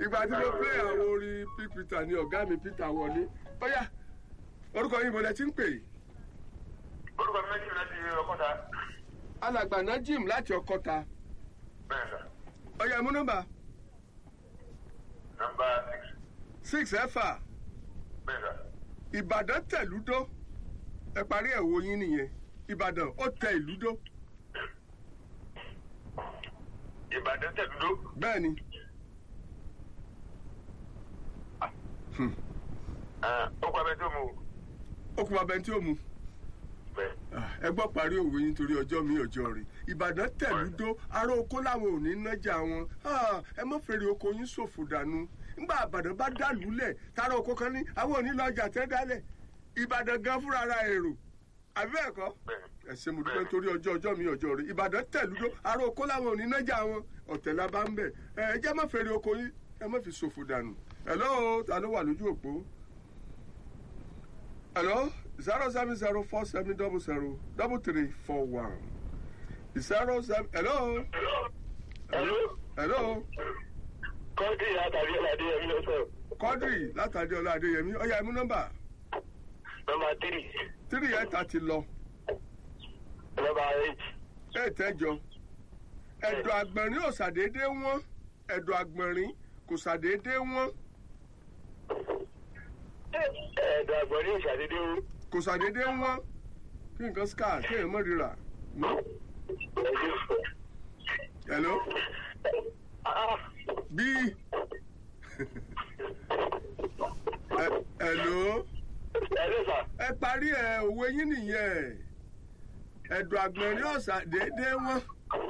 ìgbà tí mo play àwọn orin P Peter ni ọ̀gá mi Peter wọlé bóyá orúkọ yìí mo lẹ ti ń pè é orúkọ mi méjì láti ọkọta alàgbà Najim láti ọkọta bẹ́ẹ̀ sà ọ̀yà mú nọ́mbà nọ́mbà six six ẹ̀fà bẹ́ẹ̀ sà Ìbàdàn tẹ̀lúdó ẹ parí ẹ̀ wo yín nìyẹn Ìbàdàn ó tẹ ìlúdó Ìbàdàn tẹ̀dúdó bẹ́ẹ̀ ni Hmm. ó kọ abẹ tó mu ó kú babẹ́ tí ó mu bẹ́ẹ̀ Ah, ẹ gbọ́ parí òwe yín torí ọjọ́ mi ọjọ́ rẹ̀ Ìbàdàn tẹ̀lúdó ará oko làwọn ò ní nájà wọn Ah, ẹ mọ́ fèrè oko yín ṣòfò dànù nígbà Ìbàdàn bá dàlú lẹ̀ tára oko kan ní àwọn ò ní lọ́jà tẹ́ dálẹ̀ Ìbàdàn gan fúnra ara èrò àbí bẹ́ẹ̀ kọ́ bẹ́ẹ̀ ẹ ṣé mo dúpẹ́ torí ọjọ́ ọjọ́ mi ọjọ́ rẹ̀ Ìbàdàn tẹ̀lúdó ará oko làwọn ò ní nájà wọn ọ̀tẹ̀ la bá ń bẹ̀ ẹ ẹ jẹ́ mọ́ fèrè oko yín ẹ mọ́ fi ṣòfò dànù hello ta ló wà lójú òpó hello zero seven zero four seven double zero double three four one zero seven hello hello hello kọ́ńtì àtàrí ọ̀làdé yẹn ló sọ Quadri látàdé ọlá adéyẹmí ọyá ẹmú nọ́mbà nọ́mbà tírì tírì ẹ̀ta ti lọ nọ́mbà eight ẹ̀ẹ́tẹ́jọ ẹ̀dọ̀ àgbọ̀nrín ò ṣàdédé wọ́n ẹ̀dọ̀ àgbọ̀nrín kò ṣàdédé wọ́n ẹ̀ẹ́dọ̀ àgbọ̀n ní ìṣàdédé o kò ṣàdédé wọ́n kí nǹkan scar kí èèyàn mọ̀ rírà hello bí Ẹ- hello ẹ̀ẹ́dọ̀ sà ẹ parí ẹ òwe yín nìyẹn ẹ̀dọ̀ àgbọ̀nrín ò ṣàdédé wọ́n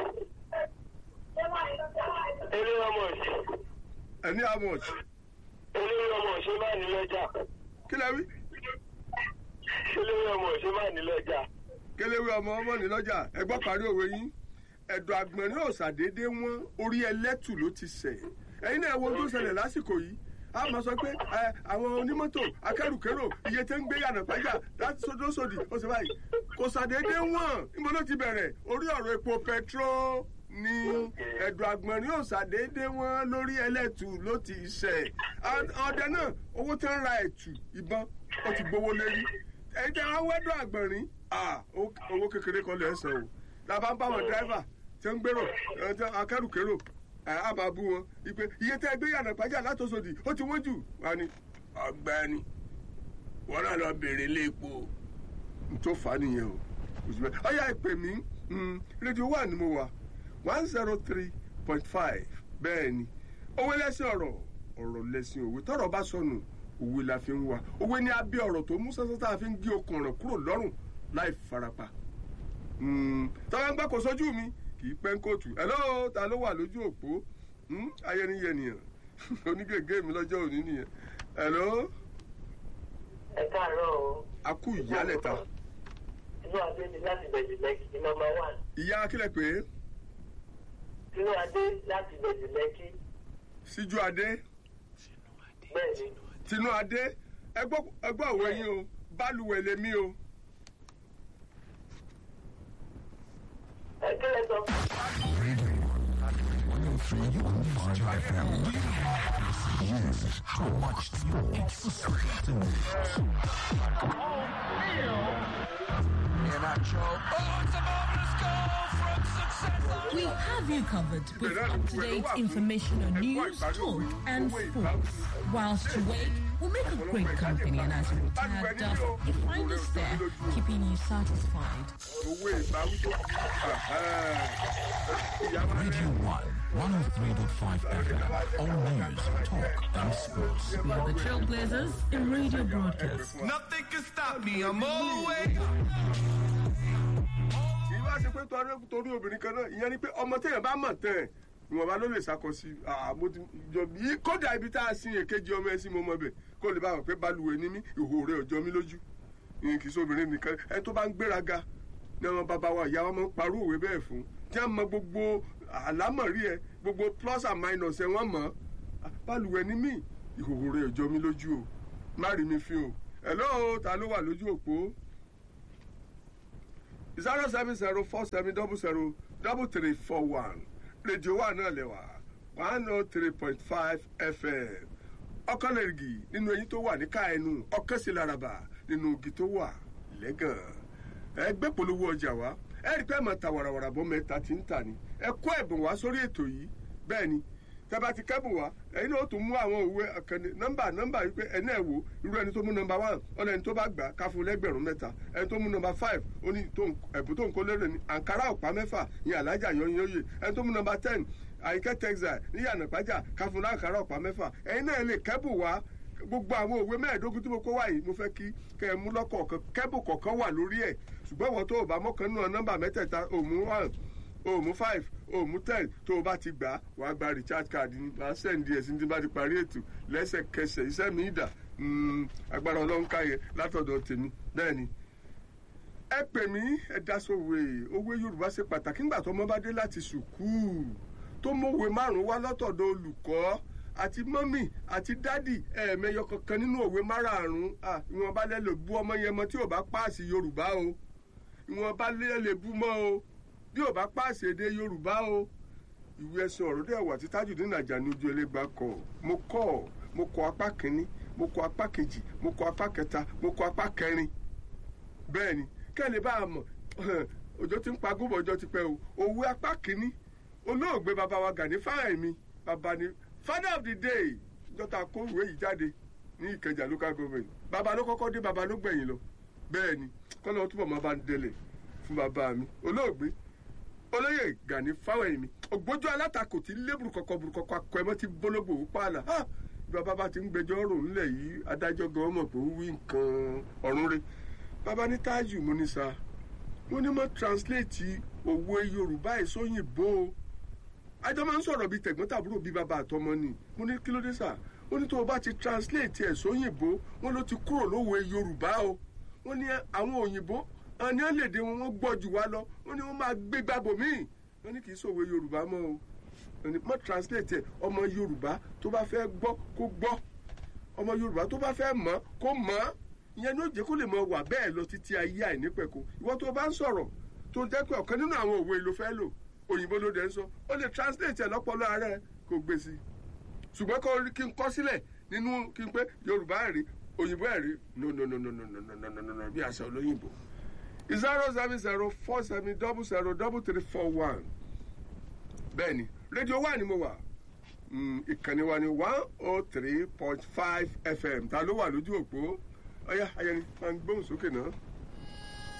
eré ọmọ ṣe ẹni how much eré ọmọ ṣe máa ní lọ́jà kí lẹ wí eré ọmọ ṣe máa ní lọ́jà kéléwé ọmọ ọmọ ní lọ́jà ẹ gbọ́ parí òwe yín ẹ̀dọ̀ àgbọ̀nrín ò ṣàdédé wọ́n orí ẹlẹ́tù ló ti sẹ̀ ẹ̀yin náà wo ohun tó ṣẹlẹ̀ lásìkò yìí a máa sọ pé ẹ, àwọn onímọ́tò akẹ́rùkérò iye tẹ́ ń gbé yànnà pàjá láti sódòsódì ó sì báyìí kò ṣàdédé wọ́n níbo ló ti bẹ̀rẹ̀ orí ọ̀rọ̀ epo petro ni ẹ̀dọ̀ àgbọ̀nrín ò ṣàdédé wọ́n lórí ẹlẹ́tù ló ti sẹ̀ ọdẹ náà owó tẹ́ ń ra ẹ̀tù ìbọn ó ti gbowó lérí ẹ̀yin tẹ́ wọ́n wẹ́dọ̀ àgbọ̀nrín ah, owó owó kékeré kan lè san o làbá ń bá wọn dráìvà tí ń gbèrò ẹ, tí akẹ́rùkérò ẹ, á máa bú wọn ìpè iye tẹ́ gbé yànnà pàjá látòsòdì ó ti wọ́n jù wá ní ọ̀gbẹ́ni wọn náà lọ béèrè ilé epo n tó fà á nìyẹn o òṣùpẹ ọyà ìpè mí mm, rédíò wà ní mo wà one zero three point five bẹ́ẹ̀ ni òwe lẹ́sìn ọ̀rọ̀ ọ̀rọ̀ lẹ́sìn òwe tọ́rọ̀ bá sọnù òwe la fi ń wá òwe ni abẹ́ ọ̀rọ̀ tó mú sẹ́sẹ́ tá a fi ń gé okùn ọ̀rọ̀ kúrò lọ́rùn láì farapa tọ́wọ́ ń gbọ́ kó sójú mi kì í pẹ́ ń kóòtù hello ta ló wà lójú òpó Hmm, ayẹniyẹnìyàn onígègé mi lọ́jọ́ òní nìyẹn hello ẹ káàárọ̀ o akú ìyálẹ̀ta inú adé ni láti bẹ̀rẹ̀ lẹ́kì ní nọ́mbà one ìyá akílẹ̀ pé inú adé láti bẹ̀rẹ̀ lẹ́kì síjú adé bẹ́ẹ̀ ni tinú adé ẹgbọ́ ẹgbọ́ òwe yín o bálùwẹ̀ lèmi o ẹ kílẹ̀ sọ How much more exclusive to We have you covered with up-to-date information on news, talk, and sports. Whilst you wait, we'll make a great company, and as you retire dust, you find us there, keeping you satisfied. owó ìbáwí tó ìyá máa Radio 1, 103.5 FM. All news, talk, and sports. We are the trailblazers in radio broadcast. Nothing can stop me. I'm always. kì í wá ṣe pé torí torí obìnrin kan náà ìyẹn ni pé ọmọ téèyàn bá mọ̀ tẹ̀ ìwọ̀nba ló lè ṣàkọsí àmọ́ ti jọ bí kódà ibi tá a sin èkejì ọmọ ẹ sí mo mọ bẹ̀ kó lè bá wọn pé balùwẹ̀ ní mí ìhò rẹ̀ ọjọ́ mi lójú ìyẹn kì í sóbìnrin nìkan ẹ tó bá ń gbéraga ní ọmọ bàbá wa ìyá wa máa ń parú òwe bẹ́ẹ̀ fún tí wọ́n mọ gbogbo àlámọ̀rí ẹ gbogbo plus and minus ẹ wọ́n mọ̀ balùwẹ̀ ní mí ìhò rẹ̀ ọjọ́ mi lójú o má rí mi fi o hello ta ló wà lójú òpó zero seven zero four seven double zero double three four one rédíò wa náà lẹ́wà one oh three point five fm ọkànlẹ̀rìgì nínú eyín tó wà ní ká ẹnu ọkànṣelaraba nínú igi tó wà lẹ́gàn ẹgbẹ́ polówó ọjà wa ẹ rí i pé ẹ̀ máa ta wàràwàrà bọ́ mẹ́ta tí ń tà ní ẹ kó ẹ̀bùn wá sórí ètò yìí bẹ́ẹ̀ ni tẹ́bá ti kẹ́bùn wá ẹ̀yin náà ó tún mú àwọn òwe àkànní nọ́mbà nọ́mbà yìí pé ẹni ẹ̀ wò irú ẹni tó mú nọ́mbà one ọ̀nà ẹni tó bá gbà ká fún lẹ́gbẹ̀rún mẹ́ta ẹni tó mú nọ́mbà five ó ní tó ń- ẹ̀bùn tó ń kó lérè ní àǹkárá ọ̀pá mẹ́fà ní alájà yọnyọnyẹ ẹni tó mú nọ́mbà ten àyíkẹ́ texas ní yànnàpájà ká fún láǹkárá ọ̀pá mẹ́fà ẹ̀yin náà lè kẹ́bùn wá gbogbo àwọn òwe mẹ́ẹ̀ẹ́dógún tí mo kó wá yìí mo fẹ́ kí kẹ́ ẹ mú lọ́kọ̀ọ̀kan kẹ́bù kọ̀ọ̀kan wà lórí ẹ̀ ṣùgbọ́n wọ́n tó o bá mọ́kàn nínú nọ́mbà mẹ́tẹ̀ẹ̀ta òmù one òmù five òmù ten tó o bá ti gbà á wà á gba recharge card ní wà á sẹ́ǹdì ẹ̀sìn tí bá ti parí ètò lẹ́sẹ̀kẹsẹ̀ iṣẹ́ mi ìdà Mm, agbára ọlọ́run káyẹ látọ̀dọ̀ tèmi bẹ́ẹ̀ ni ẹ pè mí ẹ dá sówe òwe yorùbá ṣe pàtàkì nígbà tó ọmọ bá dé láti sùkúù tó mọ̀wé márùn-ún wá látọ̀dọ̀ olùkọ́ àti mọ́mì àti dádì ẹ̀ẹ̀mẹyọ kankan nínú òwe márààrún Ah, ìwọ̀nba lẹ́ lè bú ọmọ yẹn mọ́ tí ò bá páàsì yorùbá o ìwọ̀nba lẹ́ lè bú mọ́ o bí ò bá páàsì èdè yorùbá o ìwé ẹsẹ ọ̀rọ̀ dẹ̀ wà tí Tajudeen Ajani ojú ẹlẹ́gbàá kọ mo kọ́ mo kọ apá kínní mo kọ apá kejì mo kọ apá kẹta mo kọ apá kẹrin bẹ́ẹ̀ ni kẹ́lẹ́ bá a mọ̀ òjò ti ń pa gómọ̀ ọjọ́ ti pẹ́ o òwe apá kínní olóògbé bàbá wa Gani Fáyẹ̀mí bàbá ni father of the day dọ́tà kó ìwé yìí jáde ní Ìkẹjà local government bàbá ló kọ́kọ́ dé bàbá ló gbẹ̀yìn lọ bẹ́ẹ̀ ni kọ́lọ́ túbọ̀ máa bá ń délẹ̀ fún bàbá mi olóògbé olóyè Gani Fáwẹ̀hìnmí ògbójú alátakò tí lébùrú kọkọ burú kọkọ akọ ẹmọ tí bólógbò ó pààlà Ah! bí bàbá bá ti ń gbẹ́jọ́ rò ńlẹ̀ yìí adájọ́ gan mọ̀ pé ó wí nǹkan ọ̀run rẹ̀ bàbá ní tájù mo ní sa mo ní mo translate òwe Yorùbá ẹ̀ sóyìnbó o ajọ́ máa ń sọ̀rọ̀ bíi tẹ̀gbọ́n-tàbúrò bíi bàbá àtọmọ ni mo ní kí ló dé sà ó ní tó o bá ti translate ẹ̀ sóyìnbó wọn ló ti kúrò lówe Yorùbá o wọ́n ní àwọn òyìnbó àwọn ní àlèdè wọn wọ́n gbọ́ jù wá lọ wọ́n ní wọ́n máa gbé gbàgbọ́ míì wọ́n ní kì í sòwe Yorùbá mọ́ o wọ́n ní mọ́ translate ẹ̀ ọmọ Yorùbá tó bá fẹ́ gbọ́ kó gbọ́ ọmọ Yorùbá tó bá fẹ́ mọ̀ kó mọ̀ ìyẹn ní ó jẹ́ kó lè mọ wà bẹ́ẹ̀ lọ títí ayé àìnípẹ̀kọ ìwọ tó bá ń sọ̀rọ̀ tó jẹ́ pé ọ̀kan nínú àwọn òwe ló fẹ́ lò òyìnbó ló dẹ̀ ń sọ ó lè translate ẹ̀ lọ́pọ̀lọ́ ara ẹ̀ kó gbé sí i ṣùgbọ́n kó rí kí n kọ́ sílẹ̀ nínú kí n pé Yorùbá ẹ̀rí òyìnbó ẹ̀rí no no no no no no no no no no no bí àṣà olóyìnbó zero seven zero four seven double zero double three four one bẹ́ẹ̀ ni rédíò wà ní mo wà Mm, ìkànnì wa ni one oh three point five fm ta ló wà lójú òpó ọ̀yá ayẹni máa ń gbóhùn sókè náà.